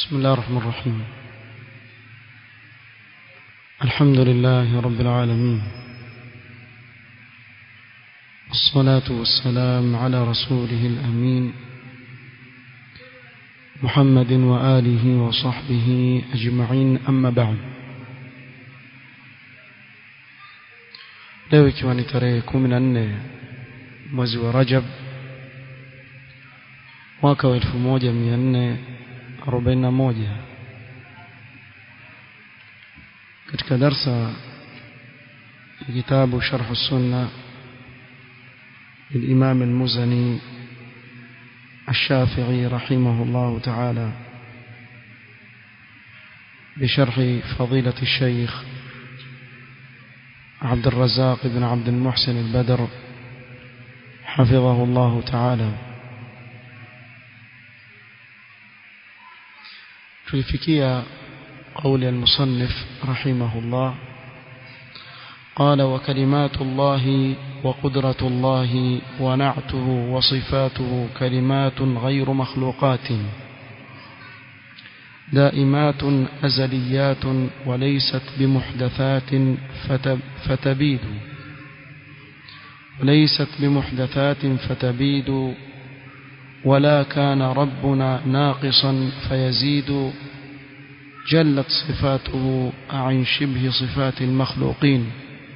بسم الله الرحمن الرحيم الحمد لله رب العالمين الصلاة والسلام على رسوله الأمين محمد وآله وصحبه أجمعين أما بعد leo ikiwa ni tarehe kumi na nne mwezi wa rajab mwaka wa elfu moja mia nne arobaini na moja katika darsa ya kitabu sharhu sunna للإمام المزني الشافعي رحمه الله تعالى بشرح فضيلة الشيخ عبد الرزاق بن عبد المحسن البدر حفظه الله تعالى tulifikia قول المصنف رحمه الله قال وكلمات الله وقدرة الله ونعته وصفاته كلمات غير مخلوقات دائمات أزليات وليست بمحدثات فتبيد وليست بمحدثات فتبيد ولا كان ربنا ناقصا فيزيد جلت صفاته عن شبه صفات المخلوقين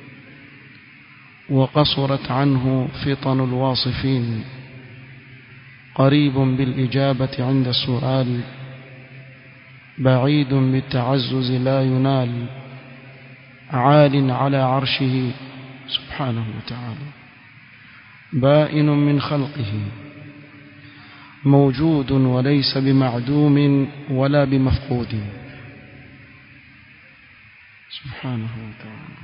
وقصرت عنه فطن الواصفين قريب بالإجابة عند السؤال بعيد بالتعزز لا ينال عال على عرشه سبحانه وتعالى بائن من خلقه موجود وليس بمعدوم ولا بمفقود سبحانه وتعالى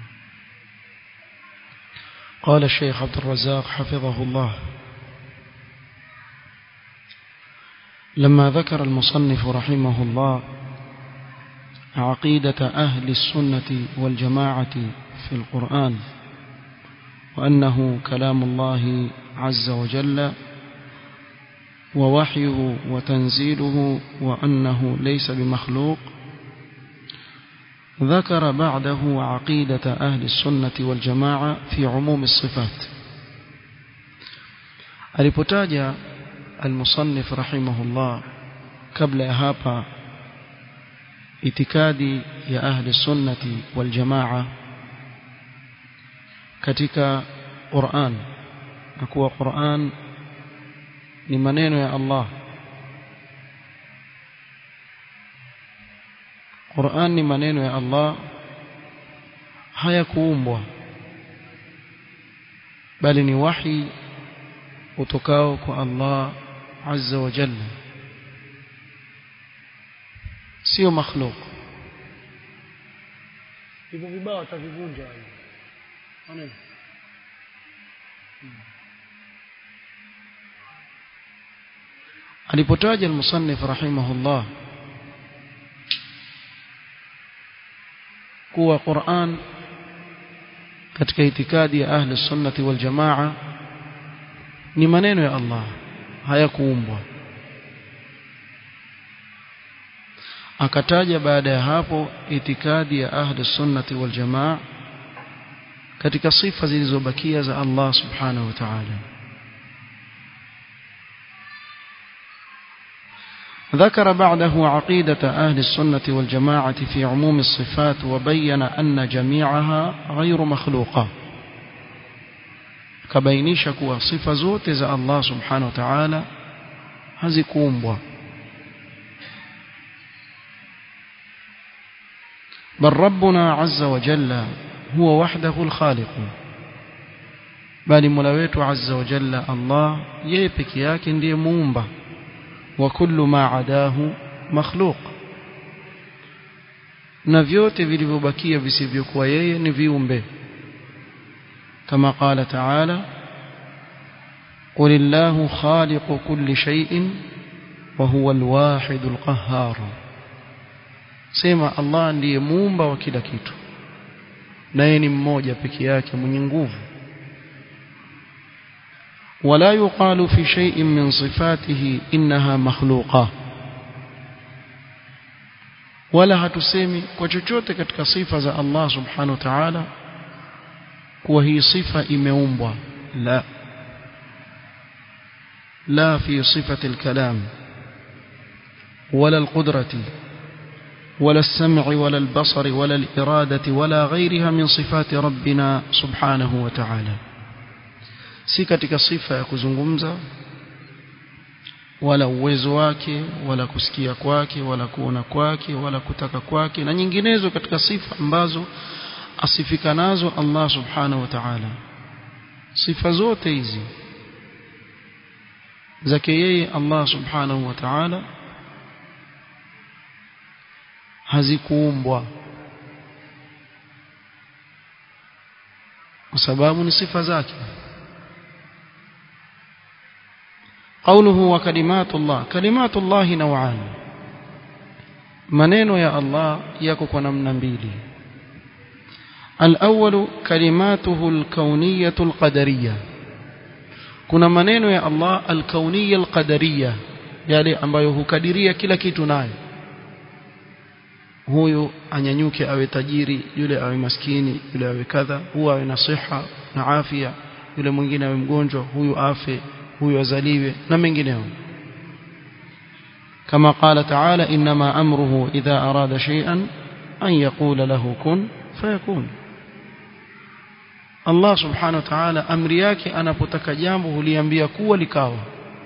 قال الشيخ عبد الرزاق حفظه الله لما ذكر المصنف رحمه الله عقيدة أهل السنة والجماعة في القرآن وأنه كلام الله عز وجل ووحيه وتنزيله وأنه ليس بمخلوق ذكر بعده عقيدة أهل السنة والجماعة في عموم الصفات alipotaja المصنف رحمه الله قبل هابا itikadi ya ahli sunnati wal jamaa katika Qur'an na kuwa Qur'an ni maneno ya Allah Qur'an ni maneno ya Allah hayakuumbwa bali ni wahi utokao kwa Allah azza wa jalla sio makhluk hivyo vibao atavivunja maneno alipotaja al-musannif rahimahullah kuwa Qur'an katika itikadi ya ahli sunnati wal jamaa ni maneno ya Allah hayakuumbwa akataja baada ya hapo itikadi ya ahli sunnati wal jamaa katika sifa zilizobakia za Allah subhanahu wa ta'ala ذكر بعده عقيدة أهل السنة والجماعة في عموم الصفات وبين أن جميعها غير مخلوقة كبينيش كوا صفة زوت إذا الله سبحانه وتعالى هزكومبوا بل ربنا عز وجل هو وحده الخالق بل ملويت عز وجل الله يبك ياكن دي مومبا وكل ما عداه مخلوق na vyote vilivyobakia visivyokuwa yeye ni viumbe kama qala taala qul illahu khaliqu kulli shay'in wa huwa alwahid alqahhar sema allah ndiye muumba wa kila kitu naye ni mmoja peke yake mwenye nguvu ولا يقال في شيء من صفاته إنها مخلوقة wala hatusemi kwa chochote katika sifa za Allah subhanahu wa ta'ala kuwa hii sifa imeumbwa la لا في صفة الكلام ولا القدرة ولا السمع ولا البصر ولا الإرادة ولا غيرها من صفات ربنا سبحانه وتعالى si katika sifa ya kuzungumza wala uwezo wake wala kusikia kwake wala kuona kwake wala kutaka kwake na nyinginezo katika sifa ambazo asifika nazo Allah subhanahu wa ta'ala sifa zote hizi zake yeye Allah subhanahu wa ta'ala hazikuumbwa kwa sababu ni sifa zake قوله وكلمات الله كلمات الله نوعان maneno ya Allah yako kwa namna mbili الأول كلماته الكونية القدرية kuna maneno ya Allah al-kauniyya al-qadariyya yale ambayo hukadiria kila kitu nayo huyu anyanyuke awe tajiri yule awe maskini yule awe kadha huyu awe na siha na afya yule mwingine awe mgonjwa huyu afe huyu azaliwe na mengineo كما قال تعالى إنما أمره إذا أراد شيئا أن يقول له كن فيكون Allah subhanahu wa ta'ala amri yake anapotaka jambo huliambia kuwa likawa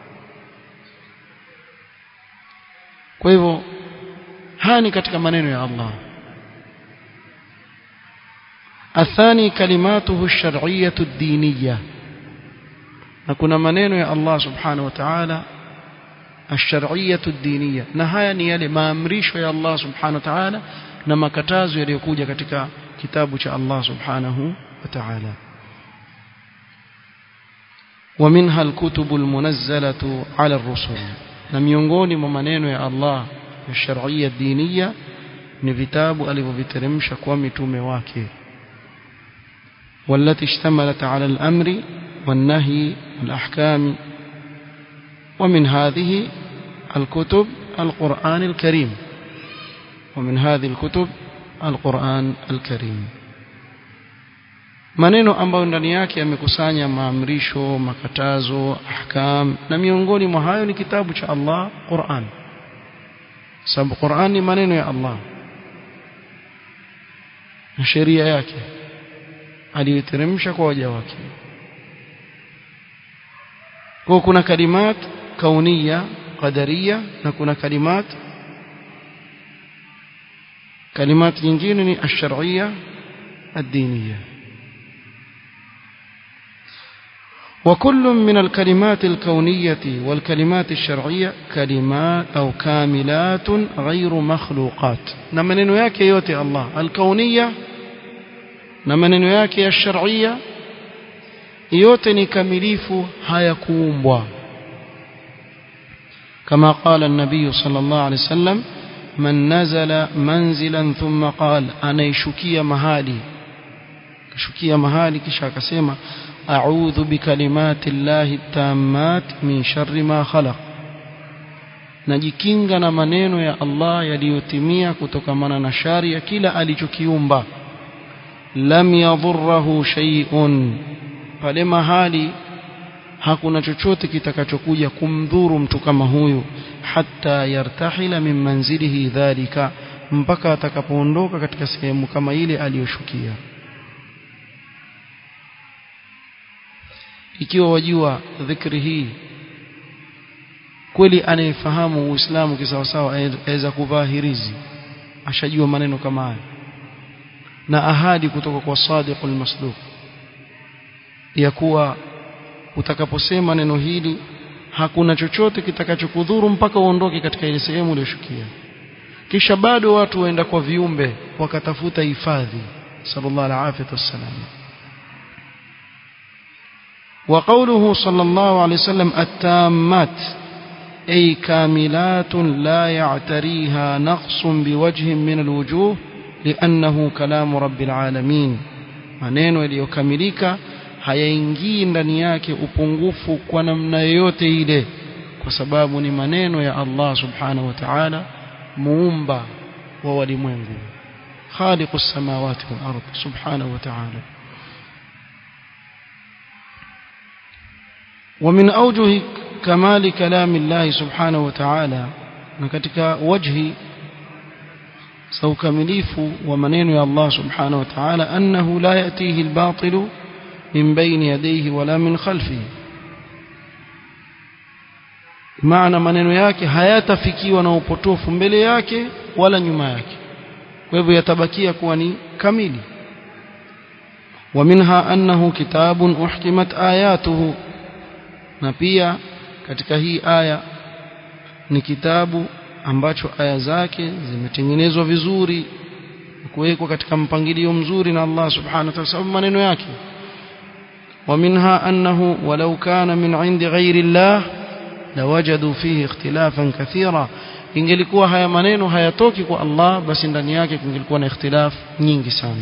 kwa hivyo haya ni katika maneno ya Allah athani kalimatuhu ash-shar'iyyah ad-diniyyah na kuna maneno ya Allah subhanahu wa ta'ala ash-shar'iyyah ad-diniyyah na haya ni yale maamrisho ya Allah subhanahu wa ta'ala na makatazo yaliyokuja katika kitabu cha Allah subhanahu وتعالى ومنها الكتب المنزلة على الرسل na miongoni mwa maneno ya Allah ya sharia diniya ni vitabu alivyoviteremsha kwa mitume wake والتي اشتملت على الأمر والنهي والأحكام ومن هذه الكتب القرآن الكريم ومن هذه الكتب القرآن الكريم maneno ambayo ndani yake yamekusanya maamrisho makatazo ahkam na miongoni mwa hayo ni kitabu cha Allah Qur'an sababu Qur'an ni maneno ya Allah na sheria yake aliyoteremsha kwa waja wake kwa kuna kalimat kaunia qadaria na kuna kalimat kalimat nyingine ni ash-shar'iyya ad-diniyya وكل من الكلمات الكونية والكلمات الشرعية كلمات أو كاملات غير مخلوقات نمنن yake yote Allah الكونية na maneno yake ya sharia yote ni kamilifu hayakuumbwa كما قال النبي صلى الله عليه وسلم من نزل منزلا ثم قال anaishukia mahali kashukia mahali kisha akasema أعوذ بكلمات الله التامات من شر ما خلق najikinga na maneno ya Allah yaliyotimia kutokamana na shari ya kila alichokiumba lam yadhurruhu shay'un pale mahali hakuna chochote kitakachokuja kumdhuru mtu kama huyu hatta yartahila min manzilihi dhalika mpaka atakapoondoka katika sehemu kama ile aliyoshukia ikiwa wajua dhikri hii kweli anayefahamu uislamu kisawasawa aweza kuvaa hirizi ashajua maneno kama haya na ahadi kutoka kwa sadiqul masduq ya kuwa utakaposema neno hili hakuna chochote kitakachokudhuru mpaka uondoke katika ile sehemu uliyoshukia kisha bado watu waenda kwa viumbe wakatafuta hifadhi sallallahu alaihi wasallam وقوله صلى الله عليه وسلم التامات أي كاملات لا يعتريها نقص بوجه من الوجوه لأنه كلام رب العالمين maneno yaliyokamilika hayaingii ndani yake upungufu kwa namna yoyote ile kwa sababu ni maneno ya Allah subhanahu wa ta'ala muumba wa walimwengu خالق السماوات والأرض سبحانه وتعالى ومن أوجه كمال كلام الله سبحانه وتعالى نكتك وجه سو كمليف ومنين يا الله سبحانه وتعالى أنه لا يأتيه الباطل من بين يديه ولا من خلفه maana maneno yake hayatafikiwa na upotofu mbele yake wala nyuma yake kwa hivyo yatabakia kuwa ni kamili ومنها أنه كتاب أحكمت آياته na pia katika hii aya ni kitabu ambacho aya zake zimetengenezwa vizuri kuwekwa katika mpangilio mzuri na Allah subhanahu wa ta'ala sababu maneno yake ومنها أنه ولو كان من عند غير الله لوجدوا فيه اختلافا كثيرا ingelikuwa haya maneno hayatoki kwa Allah basi ndani yake kungelikuwa na ikhtilaf nyingi sana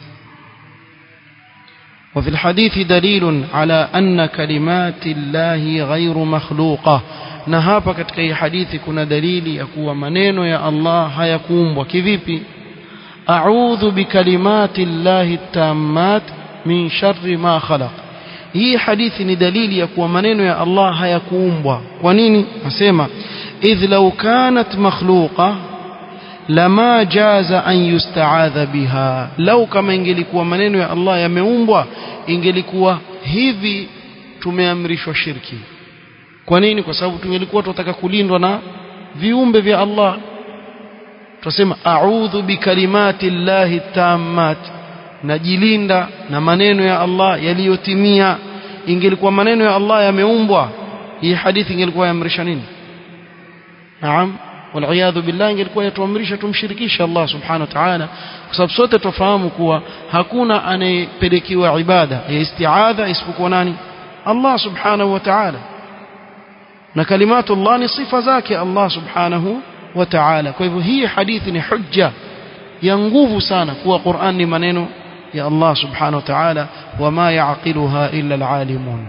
وفي الحديث دليل على أن كلمات الله غير مخلوقة na hapa katika hii hadithi kuna dalili ya kuwa maneno ya Allah hayakuumbwa kivipi a'udhu bikalimati llahi tammat min sharri ma khalaq hii hadithi ni dalili ya kuwa maneno ya Allah hayakuumbwa kwa nini nasema idh law kanat makhluqa lama jaza an yusta'adha biha lau kama ingelikuwa maneno ya Allah yameumbwa ingelikuwa hivi tumeamrishwa shirki kwa nini kwa sababu tungelikuwa tunataka kulindwa na viumbe vya Allah tunasema a'udhu bikalimati llahi tammat najilinda na maneno ya Allah yaliyotimia ingelikuwa maneno ya Allah yameumbwa hii hadithi ingelikuwa yaamrisha nini naam والعياذ بالله ingelikuwa yatuamrisha tumshirikishe Allah subhanahu wa ta'ala kwa sababu sote tufahamu kuwa hakuna anayepelekiwa ibada ya isti'adha isipokuwa nani Allah subhanahu wa ta'ala na kalimatu Allah ni sifa zake Allah subhanahu wa ta'ala kwa hivyo hii hadithi ni hujja ya nguvu sana kuwa Qur'an ni maneno ya Allah subhanahu wa ta'ala wama ya'qiluha illa al-alimun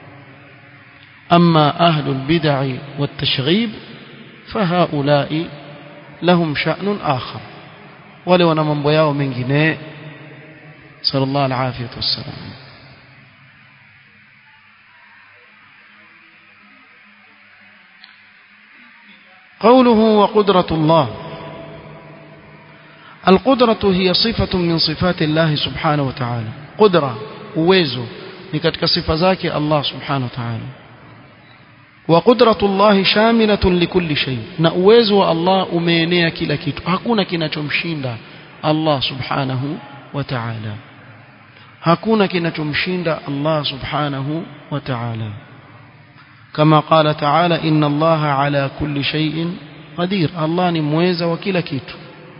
amma ahlul bid'ah wat-tashghib فهؤلاء لهم شأن آخر ولو أنا من بياو من جناء صلى الله العافية والسلام قوله وقدرة الله القدرة هي صفة من صفات الله سبحانه وتعالى قدرة uwezo ni katika sifa zake Allah subhanahu wa ta'ala وقدرة الله شاملة لكل شيء na uwezo wa Allah umeenea kila kitu hakuna kinachomshinda Allah subhanahu wa ta'ala hakuna kinachomshinda Allah subhanahu wa ta'ala كما قال تعالى إن الله على كل شيء قدير الله ni mweza wa kila kitu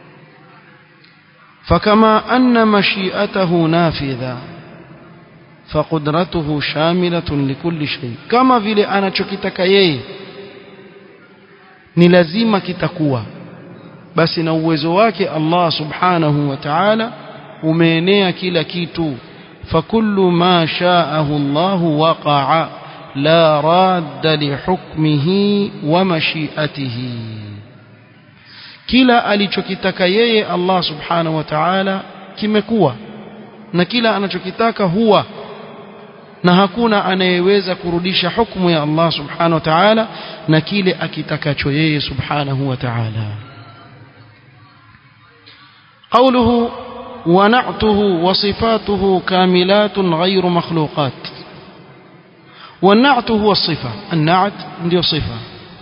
فكما أن مشيئته نافذة فقدرته شاملة لكل شيء كما vile anachokitaka yeye ni lazima kitakuwa basi na uwezo wake Allah subhanahu wa ta'ala umeenea kila kitu fakullu ma sha'ahu Allah waqa'a la radda li hukmihi wa mashi'atihi kila alichokitaka yeye Allah subhanahu wa ta'ala kimekuwa na kila anachokitaka huwa na hakuna anayeweza kurudisha hukumu ya Allah subhanahu wa ta'ala na kile akitakacho yeye subhanahu wa ta'ala قوله ونعته وصفاته كاملات غير مخلوقات والنعت هو الصفة النعت ndio صفة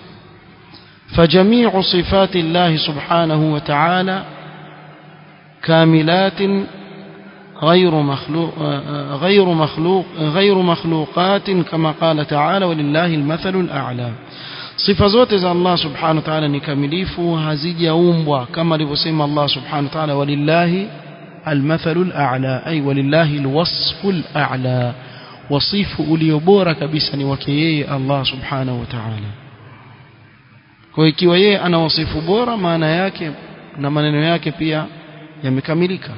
فجميع صفات الله سبحانه وتعالى كاملات غير مخلوق غير مخلوق غير مخلوقات كما قال تعالى ولله المثل الأعلى sifa zote za Allah subhanahu wa ta'ala ni kamilifu hazijaumbwa kama alivyosema Allah subhanahu wa ta'ala walillahi almathalu al'a ay walillahi alwasfu al'a wasifu ulio bora kabisa ni wake yeye Allah subhanahu wa ta'ala kwa ikiwa yeye ana wasifu bora maana yake na maneno yake pia yamekamilika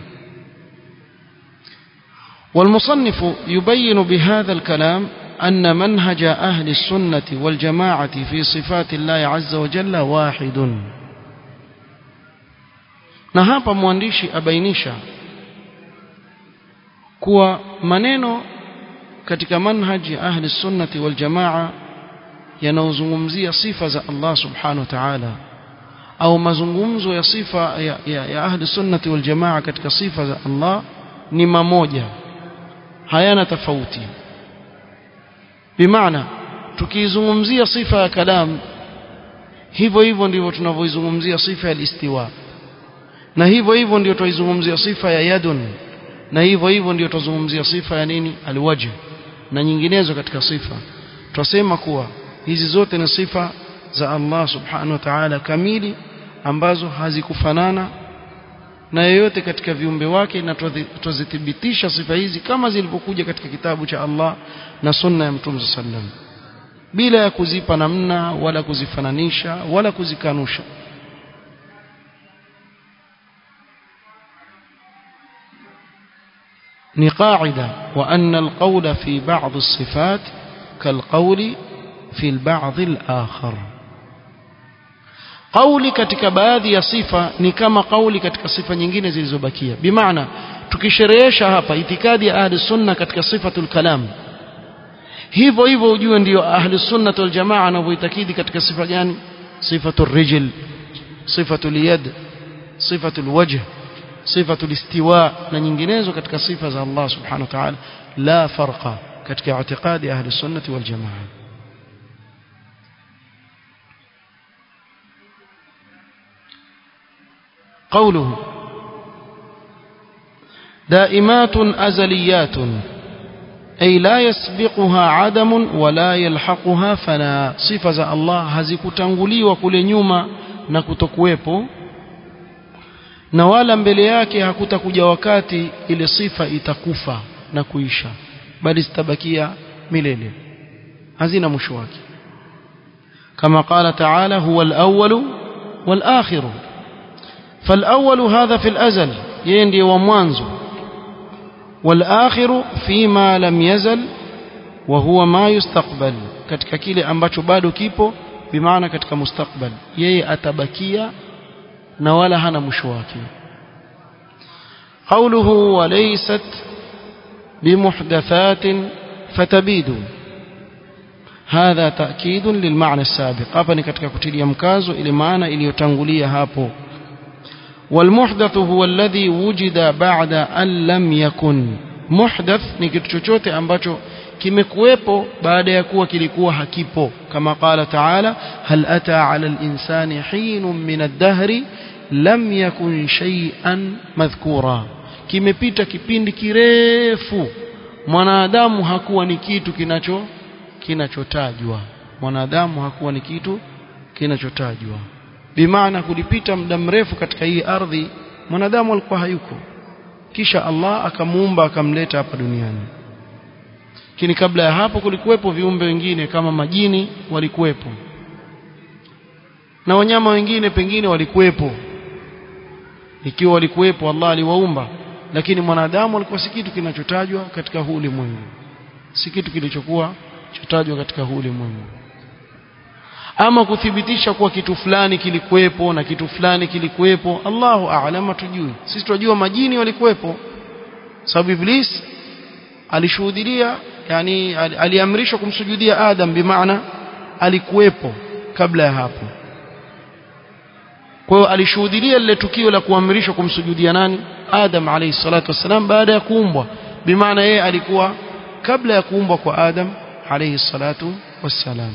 والمصنف يبين بهذا الكلام أن منهج أهل السنة والجماعة في صفات الله عز وجل واحد na hapa mwandishi abainisha kuwa maneno katika manhaji ya ahli sunnati wal jamaa yanayozungumzia sifa za Allah subhanahu wa ta'ala au mazungumzo ya sifa ya, ya, ya ahli sunnati wal jamaa katika sifa za Allah ni mamoja hayana tofauti bimaana tukizungumzia sifa ya kalam hivyo hivyo ndivyo tunavyoizungumzia sifa ya istiwa na hivyo hivyo ndio tuizungumzia sifa ya yadun na hivyo hivyo ndio tuzungumzia sifa ya nini alwajh na nyinginezo katika sifa twasema kuwa hizi zote ni sifa za Allah subhanahu wa ta'ala kamili ambazo hazikufanana na yeyote katika viumbe wake na tuzithibitisha sifa hizi kama zilivyokuja katika kitabu cha Allah na sunna ya Mtume sallam bila ya kuzipa namna wala kuzifananisha wala kuzikanusha ni qaida wa anna alqawla fi ba'd as-sifat kalqawli fi al-ba'd al-akhar kauli katika baadhi ya sifa ni kama kauli katika sifa nyingine zilizobakia bimaana tukisherehesha hapa itikadi ya ahli sunna katika sifatul kalam hivyo hivyo ujue ndio ahli sunna wal jamaa wanavyoitakidi katika sifa gani sifatul rijl sifatul yad sifatul wajh sifatul istiwa na nyinginezo katika sifa za Allah subhanahu wa ta'ala la farqa katika itikadi ahli sunna wal jamaa قوله دائمات أزليات أي لا يسبقها عدم ولا يلحقها فنا صفة الله hazikutanguliwa وكل nyuma na kutokuwepo na wala mbele yake hakutakuja wakati ile sifa itakufa na kuisha bali zitabakia milele hazina mwisho wake kama qala ta'ala huwa al-awwal wal-akhir فالأول هذا في الأزل يندي وموانزو والآخر فيما لم يزل وهو ما يستقبل katika kile ambacho bado kipo bimaana katika mustakbal yeye atabakia na wala hana mwisho wake قوله وليست بمحدثات فتبيد هذا تأكيد للمعنى السابق hapa ni katika kutilia mkazo ile maana iliyotangulia hapo والمحدث هو الذي وجد بعد أن لم يكن محدث ni kitu chochote ambacho kimekuwepo baada ya kuwa kilikuwa hakipo kama qala taala hal ata ala al-insani hinun min ad-dahri lam yakun shay'an madhkura kimepita kipindi kirefu mwanadamu hakuwa ni kitu kinacho kinachotajwa mwanadamu hakuwa ni kitu kinachotajwa bimaana kulipita muda mrefu katika hii ardhi mwanadamu alikuwa hayuko kisha Allah akamuumba akamleta hapa duniani lakini kabla ya hapo kulikuwepo viumbe wengine kama majini walikuwepo na wanyama wengine pengine walikuwepo ikiwa walikuwepo Allah aliwaumba lakini mwanadamu alikuwa si kitu kinachotajwa katika huu ulimwengu si kitu kilichokuwa chotajwa katika huu ulimwengu ama kuthibitisha kuwa kitu fulani kilikuwepo na kitu fulani kilikuwepo Allahu a'lam tujui sisi tunajua majini walikuwepo sababu iblis alishuhudia yani aliamrishwa kumsujudia Adam bimaana alikuwepo kabla ya hapo kwa hiyo alishuhudia lile tukio la kuamrishwa kumsujudia nani Adam alayhi salatu wasalam baada ya kuumbwa bimaana yeye alikuwa kabla ya kuumbwa kwa Adam alayhi salatu wassalam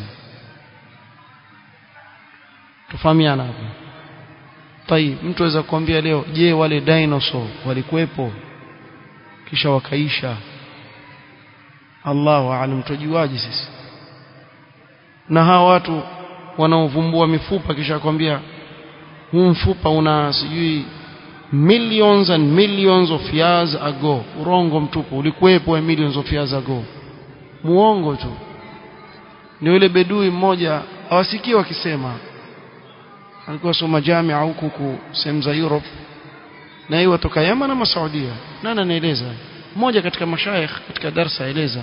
tufahamiana hapo tai mtu aweza kuambia leo je wale dinosaur walikuwepo kisha wakaisha Allahu aalam tujuaje sisi na hawa watu wanaovumbua mifupa kisha kwambia huu mfupa una sijui millions and millions of years ago urongo mtupu ulikuwepo millions of years ago muongo tu ni yule bedui mmoja awasikii wakisema alikuwa soma jamia huku sehemu za Europe na yeye watoka Yemen na Saudia nani anaeleza mmoja katika mashaikh katika darsa aeleza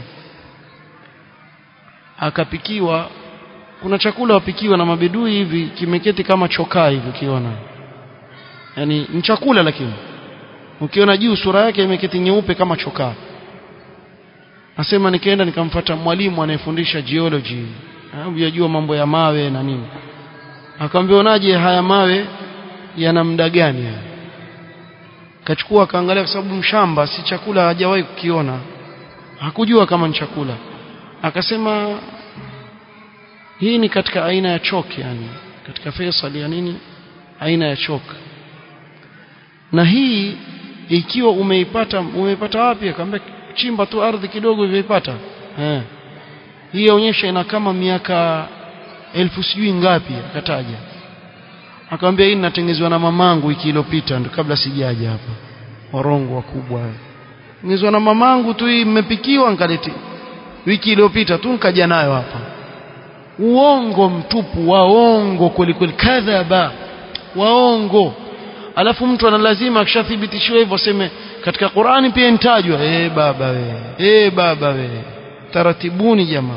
akapikiwa kuna chakula wapikiwa na mabedui hivi kimeketi kama chokaa hivi ukiona yani ni chakula lakini ukiona juu sura yake imeketi nyeupe kama chokaa nasema nikaenda nikamfuata mwalimu anayefundisha geology yajua mambo ya mawe na nini akamwambia unaje haya mawe yana muda gani haya kachukua akaangalia kwa sababu mshamba si chakula hajawahi kukiona hakujua kama ni chakula akasema hii ni katika aina ya chok yani katika Faisal ya nini aina ya chok na hii ikiwa umeipata umeipata wapi akamwambia chimba tu ardhi kidogo imeipata eh hii yaonyesha ina kama miaka elfu sijui ngapi akataja akamwambia hii ninatengenezwa na mamangu wiki iliyopita ndo kabla sijaja hapa warongo wakubwa tengenezwa na mamangu tu hii mmepikiwa nkaleti wiki iliyopita tu nkaja nayo hapa uongo mtupu waongo kweli kweli kadhaba waongo alafu mtu ana lazima akishathibitishiwa hivyo aseme katika Qur'ani pia intajwa eh baba we eh baba we taratibuni jamaa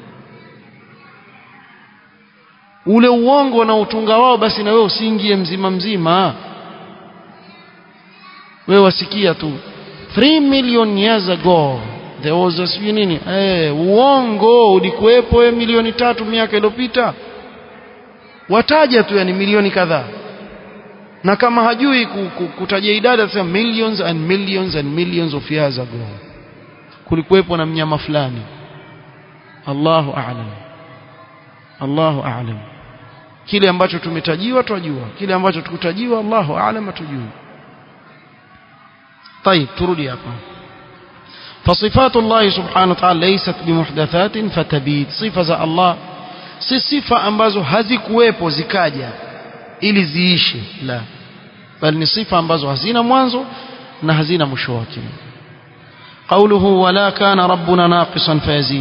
ule uongo na utunga wao basi na wewe usiingie mzima mzima wewe wasikia tu 3 million years ago there was a sijui nini eh uongo ulikuwepo wewe milioni tatu miaka iliyopita wataja tu yani milioni kadhaa na kama hajui kutaja idadi atasema millions and millions and millions of years ago kulikuwepo na mnyama fulani Allahu a'lam Allahu a'lam kile ambacho tumetajiwa twajua kile ambacho tukutajiwa Allahu a'lam atujui طيب turudi hapa فصفات الله سبحانه وتعالى ليست بمحدثات فتبيد صفه za Allah si sifa ambazo hazikuwepo zikaja ili ziishe la bali ni sifa ambazo hazina mwanzo na hazina mwisho wake قوله ولا كان ربنا ناقصا فيزيد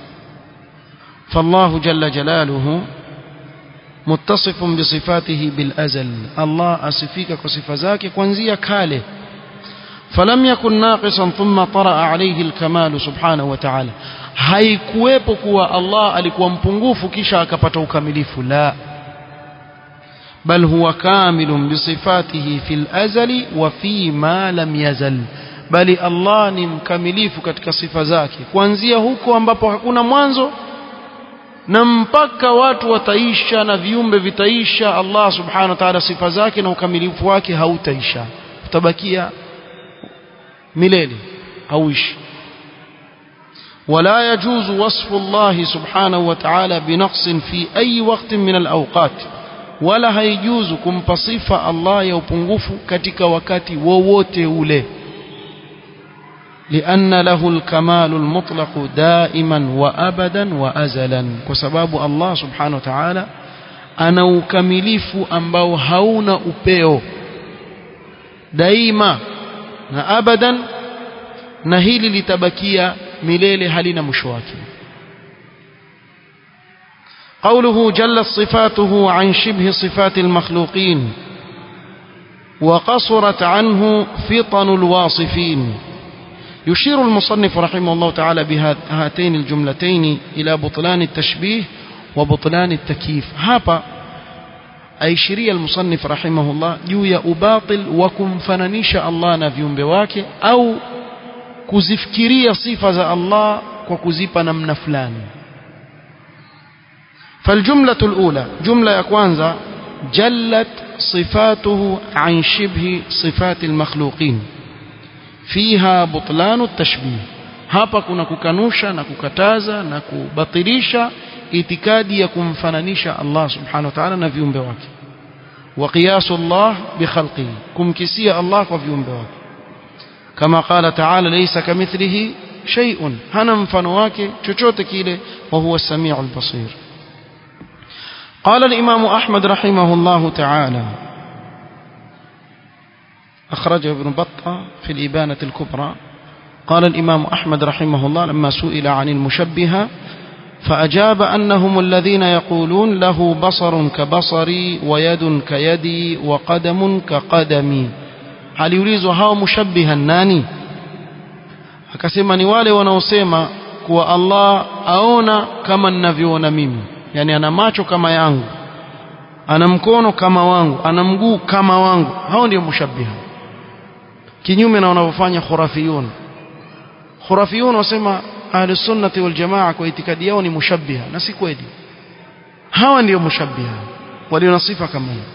فالله جل جلاله متصف بصفاته بالأزل الله أصفيك كصفة ذاك كونزيا كاله فلم يكن ناقصا ثم طرأ عليه الكمال سبحانه وتعالى haikuwepo kuwa Allah alikuwa mpungufu kisha akapata ukamilifu la bal huwa kamilun bisifatihi fil azali wa fi ma lam yazal bali Allah ni mkamilifu katika sifa zake kuanzia huko ambapo hakuna mwanzo na mpaka watu wataisha na viumbe vitaisha Allah subhanahu wa ta'ala sifa zake na ukamilifu wake hautaisha utabakia milele hauishi ولا يجوز وصف الله سبحانه وتعالى بنقص في أي وقت من الأوقات ولا هيجوز كمبصف الله يوبنغف كتك وكاتي ووتي ule لأن له الكمال المطلق دائما وأبدا وأزلا وسباب الله سبحانه وتعالى ana ukamilifu ambao hauna upeo daima na abadan na hili litabakia milele halina mwisho wake قوله جلت صفاته عن شبه صفات المخلوقين وقصرت عنه فطن الواصفين يشير المصنف رحمه الله تعالى بهاتين الجملتين إلى بطلان التشبيه وبطلان التكييف هابا aishiria المصنف رحمه الله juu ya ubatil wa kumfananisha Allah na viumbe wake au kuzifikiria sifa za Allah kwa kuzipa namna fulani فالجملة الأولى جملة ya kwanza جلت صفاته عن شبه صفات المخلوقين فيها بطلان التشبيه hapa kuna kukanusha na kukataza na kubatilisha itikadi ya kumfananisha Allah subhanahu wa ta'ala na viumbe wake wa qiyasu Allah bi khalqihi kumkisia Allah kwa viumbe wake kama qala ta'ala laysa kamithlihi shay'un hana mfano wake chochote kile wa huwa as-sami'ul basir قال الإمام أحمد رحمه الله تعالى أخرجه ابن بطة في الإبانة الكبرى قال الإمام أحمد رحمه الله لما سئل عن المشبهة فأجاب أنهم الذين يقولون له بصر كبصري ويد كيدي وقدم كقدمي aliulizwa hao mushabbiha nani akasema ni wale wanaosema kuwa Allah aona kama ninavyoona mimi yani ana macho kama yangu ana mkono kama wangu ana mguu kama wangu hao ndio mushabbiha kinyume na wanavyofanya khurafiyun khurafiyun wasema ahli sunnati wal jamaa kwa itikadi yao ni mushabbiha na si kweli hawa ndio mushabbiha walio na sifa kama hiyo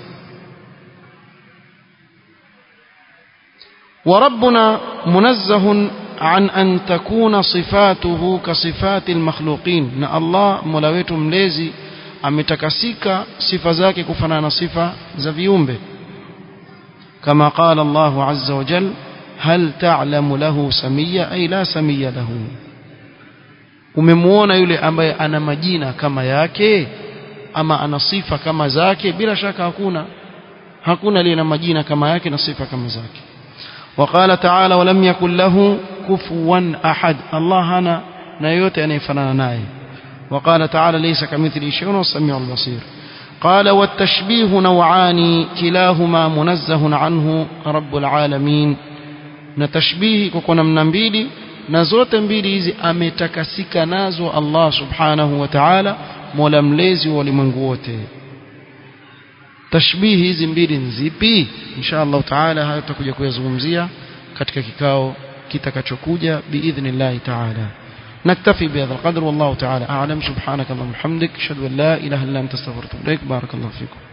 وربنا منزه عن أن تكون صفاته كصفات المخلوقين na Allah mola wetu mlezi ametakasika sifa zake kufanana na sifa za viumbe kama qala Allah azza wa jal hal ta'lamu lahu samia ay la samia lahu umemuona yule ambaye ana majina kama yake ama ana sifa kama zake bila shaka hakuna hakuna aliye na majina kama yake na sifa kama zake وقال تعالى ولم يكن له كفوا أحد الله هنا نيوت أن يفنان ناي وقال تعالى ليس كمثل شيء والسميع البصير قال والتشبيه نوعان كلاهما منزه عنه رب العالمين نتشبيه كنا من mbili na zote mbili hizi ametakasika nazo Allah subhanahu wa ta'ala mola mlezi wa ulimwengu wote tashbihi hizi mbili nzipi insha Allah taala hayo tutakuja kuyazungumzia katika kikao kitakachokuja biidhnillah taala نكتفي بهذا القدر والله تعالى أعلم سبحانك اللهم وبحمدك أشهد أن لا إله إلا أنت استغفرك وأتوب إليك بارك الله فيكم